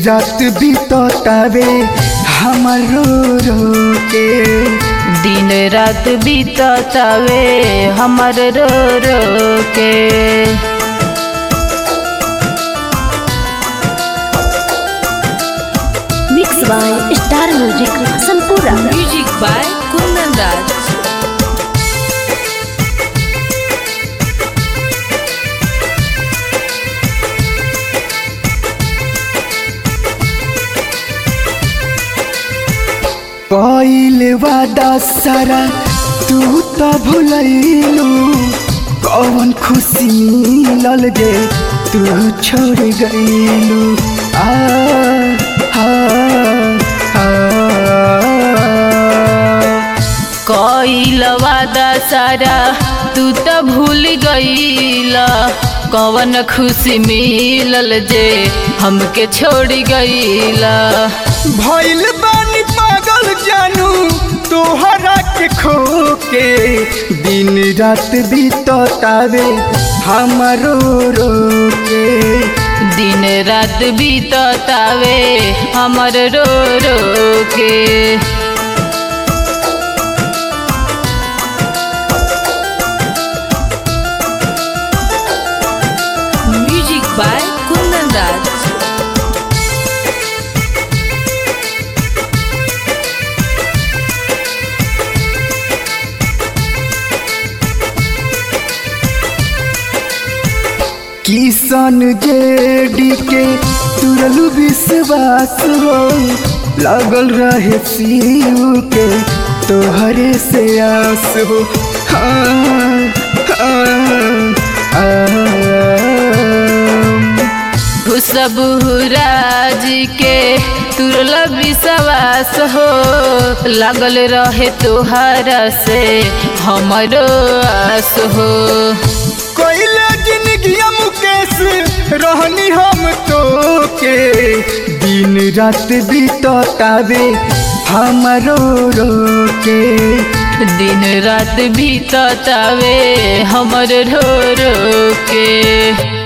रात बीततावे हमर रो रो के दिन रात बीततावे हमर रो रो के मिक्स बाय स्टार म्यूजिक संपूर्ण म्यूजिक बाय कुंदन राज कइल वादा सारा तू तो भुलैलू कौन खुशी मिलल जे तू छोड़ गईलू आ आ आ कइल वादा सारा तू त भूल गईल कवन खुशी मिलल जे हमके छोड़ गईल भइल बानी पागल जानू तोहरा के खो के दिन रात बीततावे हमरो रो के दिन रात बीततावे हमर रो रो के म्यूजिक बाय कुंदन राज किसान जेडी के तुरलू विश्वास हो लागल रहे शिव के तोहरे से आस हो हाँ, हाँ, हाँ। खुशबू राज के तुरल विश्वास हो लागल रहे तोहरा से हमरो आस हो कोइले जिंदगी मुकेश रहनी हम तो के दिन रात बीततावे हमरो रो के दिन रात बीततावे हमर रो रो के